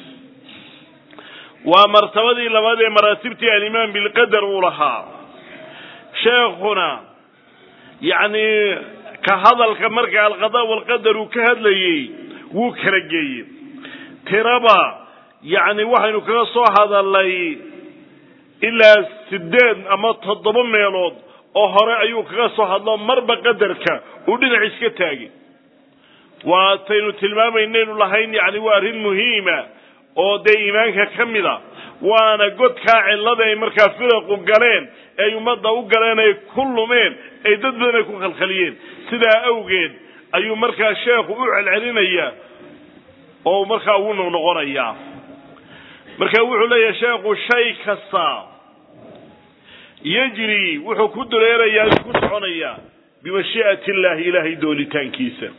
waa martabadii labaad ee maraatibtii alimaan bilqadar uu lahaa sheekhuna yacni ka hadalka marka alqada walqadar uu ka hadlayey wuu kala geeyey tiraba yacni waxaynu kaga soo hadalnay ilaa sideed ama toddoba meelood oo hore ayuu kaga soo hadlo marba qadarka uu dhinac iska taagay waataynu tilmaamaynaynu lahayn yacni waa arrin muhiima oo dee iimaanka ka mid a waana godkaa cillada ay markaa firaqu galeen ay ummadda u galeen ay ku lumeen ay dad badan ay ku khalkhaliyeen sidaa awgeed ayuu markaa sheekhu u celcelinayaa oo markaa ugu noqnoqonayaa marka wuxuu leeyahay sheekhu shay kasta yejri wuxuu ku dureerayaa ku soconayaa bimashii'ati illaahi ilaahay doonitaankiisa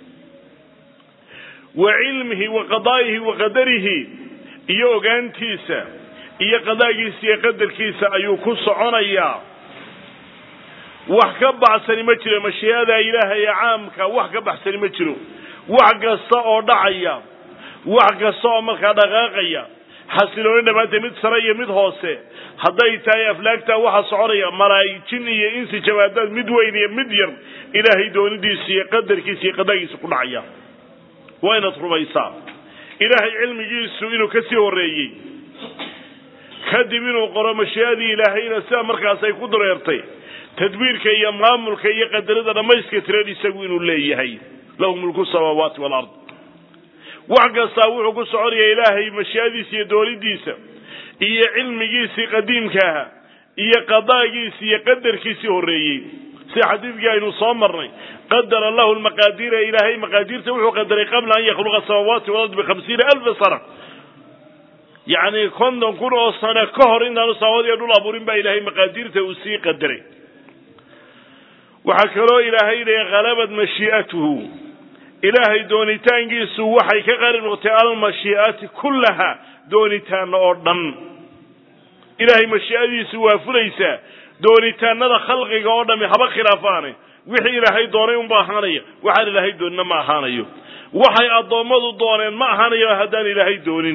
wa cilmihi wa qadaa'ihi wa qadarihi iyo ogaantiisa iyo qadaagiisa iyo qadarkiisa ayuu ku soconayaa wax ka baxsani ma jiro mashii'ada ilaahay ee caamka wax ka baxsani ma jiro wax kasta oo dhacaya wax kasta oo markaa dhaqaaqaya xasilooni dhammaanteed mid sare iyo mid hoose hadday tahay aflaagtaa waxa soconaya malaa'ijin iyo insi jawaadaad mid weyn iyo mid yar ilaahay doonidiisa iyo qadarkiisa iyo qadaagiisa ku dhacaya waa inaad rumaysaa ilaahay cilmigiisu inuu ka sii horreeyey kadib inuu qoro mashii'adii ilaahayna sida markaas ay ku dareertay tadbiirka iyo maamulka iyo qadarada dhammayska tiran isagu inuu leeyahay lahu mulku samaawaati walard wax kastaa wuxuu ku soconaya ilaahay mashii'adiisa iyo doonidiisa iyo cilmigiisii qadiimkaaha iyo qadaagiisi iyo qadarkiisii horreeyey sida xadiidkii aynu soo marnay qadara lahu lmaqaadiira ilaahay maqaadiirta wuxuu qadaray qabla an yakhluqa asamaawaati walard bihamsiina alfa sana yacni konton kun oo sano ka hor intaanu samawad iyo dhul abuurin baa ilaahay maqaadiirta uu sii qadaray waxaa kaloo ilaahay leeya halabad mashii'atuhu ilaahay doonitaankiisu waxay ka qaalib noqotay almashii'ati kullaha doonitaana oo dhan ilaahay mashii'adiisu waa fulaysaa doonitaanada khalqiga oo dhami haba khilaafaane wixii ilaahay doonay unba ahaanaya waxaan ilaahay doonina ma ahaanayo waxay addoommadu dooneen ma ahaanayo haddaan ilaahay doonin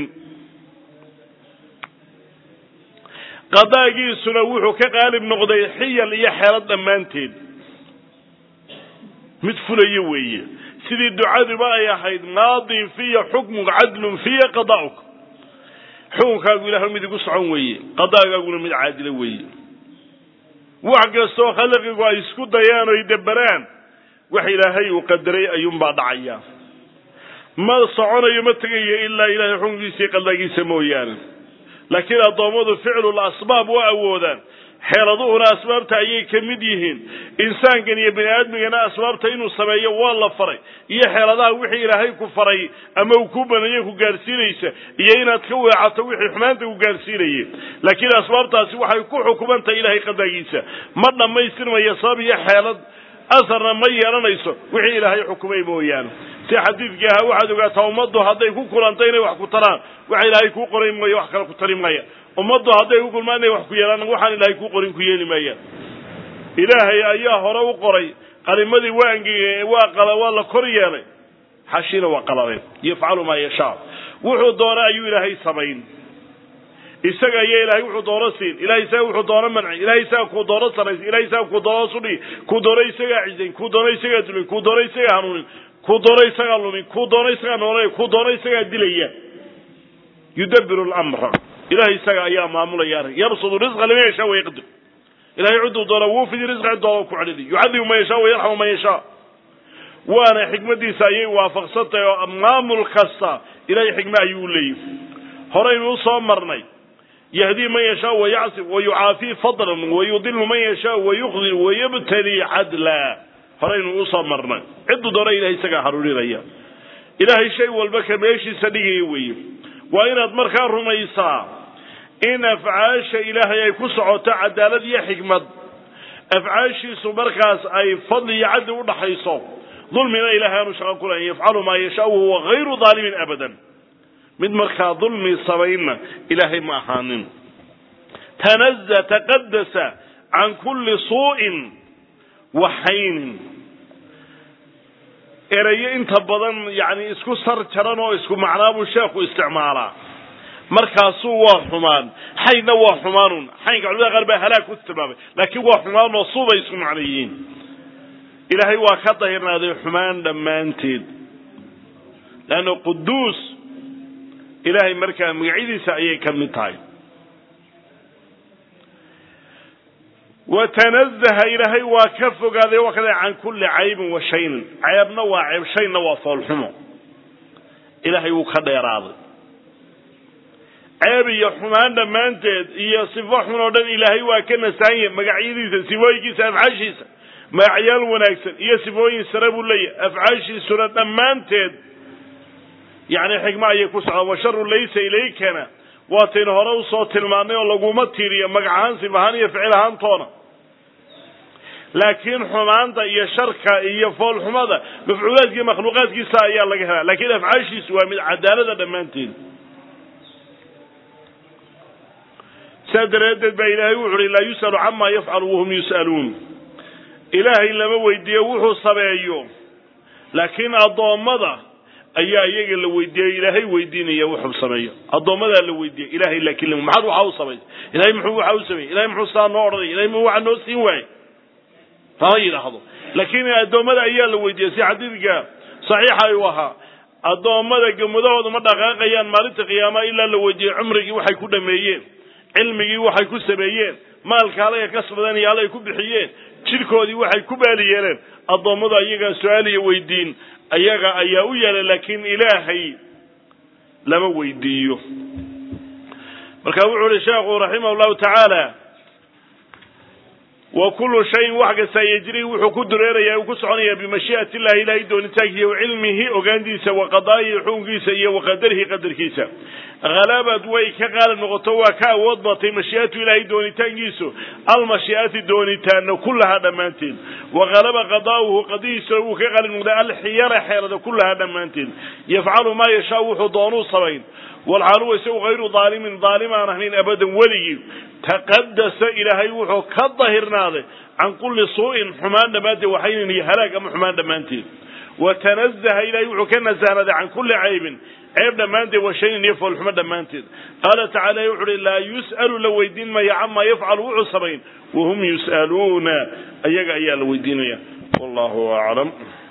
qadaagiisuna wuxuu ka qaalib noqday xiyal iyo xeelad dhammaanteed mid fulayo weeye sidii ducaduba ay ahayd maadin fiya xukmuk cadlun fiya qadaa'uk xukunkaagu ilahay mid igu socon weeye qadaagaaguna mid caadila weeye wax kastoo khalqigu ay isku dayaan oy deberaan wax ilaahay uu qadaray ayuunbaa dhacaya ma soconayo ma tegayo ilaa ilahay xukunkiisa iyo qadaagiisa mooyaane laakiin addoommadu ficlul asbaab waa awoodaan xeeladuhuna asbaabta ayay ka mid yihiin insaankan iyo bini aadmigana asbaabta inuu sameeyo waa la faray iyo xeeladaha wixii ilaahay ku faray ama uu ku baneeye ku gaadhsiinaysa iyo inaad ka weecato wixii xumaanta ku gaadhsiinayay laakiin asbaabtaasi waxay ku xukuman tahay ilaahay qadaagiisa ma dhammaystirmaya sabab iyo xeelad asarna ma yeelanayso wixii ilaahay xukumay mooyaane si xadiidkii ahaa waxaad ogaataa ummaddu hadday ku kulanta inay wax ku taraan waxa ilaahay kuu qoray maayo wax kale ku tari maya ummaddu hadday ku kulmaan inay wax ku yeelaan waxaan ilaahay kuu qorin ku yeeli maayaan ilaahay ayaa hore u qoray qalimadii waa angegay waa qala waa la kor yeelay xashiina waa qaladeen yafcalu maa yashaa wuxuu doona ayuu ilaahay samayn isaga ayaa ilahay wuxuu doono siin ilahay isaga wuxuu doono manci ilahay isaga kuu doono sarays ilahay isaga kuu doono sudhigi kuu doono isagaa cisayn kuu doono isagaa dulin kuu doono isagaa hanuunin kuu doono isagaa lumin kuu doono isagaa noolay kuu doono isagaa dilaya yudabiru lamra ilahay isaga ayaa maamulaya arrin yabsudu risqa liman yashaa wayaqdir ilahay cidduu doona wuu fidi risqa cid doona ku celini yucadibu man yashaa wayarxamu man yashaa waana xikmadiisa ayay waafaqsan tahay oo maamul kasta ilahay xikme ayuu leeyahy horaynu usoo marnay yahdii man yashaa wayacsib wayucaafii fadlan wayudilu man yashaa wayuqdir wayabtali cadla horaynu usoo marnay cidduu doona ilahay isagaa haruurinaya ilaahay shay walba ka meeshiisa dhigaya weeye waa inaad markaa rumaysaa in afcaasha ilaahay ay ku socoto cadaalad iyo xikmad afcaashiisu markaas ay fadli iyo cadli udhaxayso dulmina ilahay aanu shaqo ku lahayn yafcalu maa yashaa wahuwa hayru daalimin abadan mid markaa dulmi samaynna ilaahay ma ahaanin tanaza taqadasa can kulli suu'in waxaynin erayo inta badan yani isku sar jaran oo isku macnaa buu sheekhu isticmaalaa markaasuu waa xumaan xaynna waa xumaanun xaynka culimada qaar baa halaag ku tilmaamay laakiin waa xumaan oo suubay isku macno yihiin ilaahay waa ka dahirnaaday xumaan dhammaanteed leanna quduus ilaahay markaa magacyadiisa ayay ka mid tahay watanazaha ilaahay waa ka fogaaday waa kada can kulli caybin wa shaynin ceebna waa ceeb shayna waa foolxumo ilaahay wuu ka dheeraaday ceeb iyo xumaan dhammaanteed iyo sifo xun oo dhan ilaahay waa ka nasaanya magacyadiisa sifooyinkiisa afcaashiisa magacyaal wanaagsan iyo sifooyin sare buu leeyahay afcaashiisuna dhammaanteed yacni xikmo ayay ku socdaan washaru laysa ilaykana waataynu hore usoo tilmaannay oo laguma tiiriyo magac ahaan sif ahaan iyo ficil ahaantoona laakiin xumaanta iyo sharka iyo foolxumada mafcuulaadka iyo makhluuqaadkiisa ayaa laga helaa lakiin afcaashiisu waa mid cadaalada dhammaanteed saa daraaddeed baa ilaahay wuxu uhi laa yus'alu camaa yafcalu wahum yus'aluun ilaahay lama weydiiyo wuxuu sameeyo laakiin addoommada ayaa iyaga la weydiiyey ilaahay weydiinaya wuxuu sameeyo addoommadaa la weydiiyey ilahay laakiin l maxaad waxaa u samaysay ilahay muxuu waxaa u sameeyey ilahay muxuu saa noo odhanay ilahay mu waxaa noo siin waayey lama yidhaahdo laakiin addoommada ayaa la weydiiyey si xadiidka saxiixa ayuu ahaa addoommada gamudahooda ma dhaqaaqayaan maalinta qiyaamaha ilaa la weydiiyey cumrigii waxay ku dhameeyeen cilmigii waxay ku sameeyeen maalka alaga kasbadeen iyo halay ku bixiyeen jidhkoodii waxay ku baali yeeleen addoommadu ayagaa su-aal iyo weydiin ayaga ayaa u yeelay laakiin ilaahay lama weydiiyo marka wuxuu uhi sheekhu raximah llahu tacaala wa kullu shayin wax kastaa yejri wuxuu ku dureeraya uu ku soconaya bimashii'ati illahi ilahay doonitaankiisa wa cilmihi ogaantiisa wa qadaa'ihi xukunkiisa iyo wa qadarihi qadarkiisa halabad way ka qaalib noqoto waa ka awood batay mashii'atu ilaahay doonitaankiisu almashii'ati doonitaana kullahaa dhammaanteed wa halaba qadaa'uhu qadihiisa wuu ka qaalib noqday alxiyara xeelada kullahaa dhammaanteed yafcalu maa yashaa wuxuu doonuu samayn walxaaluwa isagu hayru daalimin daalim aan ahayn abadan weligii taqadasa ilaahay wuxuu ka dahirnaaday can kulli suu'in xumaan dhammaanteed waxaynan iyo halaag ama xumaan dhammaanteed wa tanazaha ilahay wuxuu ka nasahnaaday can kulli caybin ceeb dhammaanteed wa shayin iyo foolxumo dhammaanteed qaala tacala wuxu uhi laa yus'alu la weydiin maya camaa yafcalu wuxuu samayn wahum yus'aluuna ayaga ayaa la weydiinaya wallahu aclam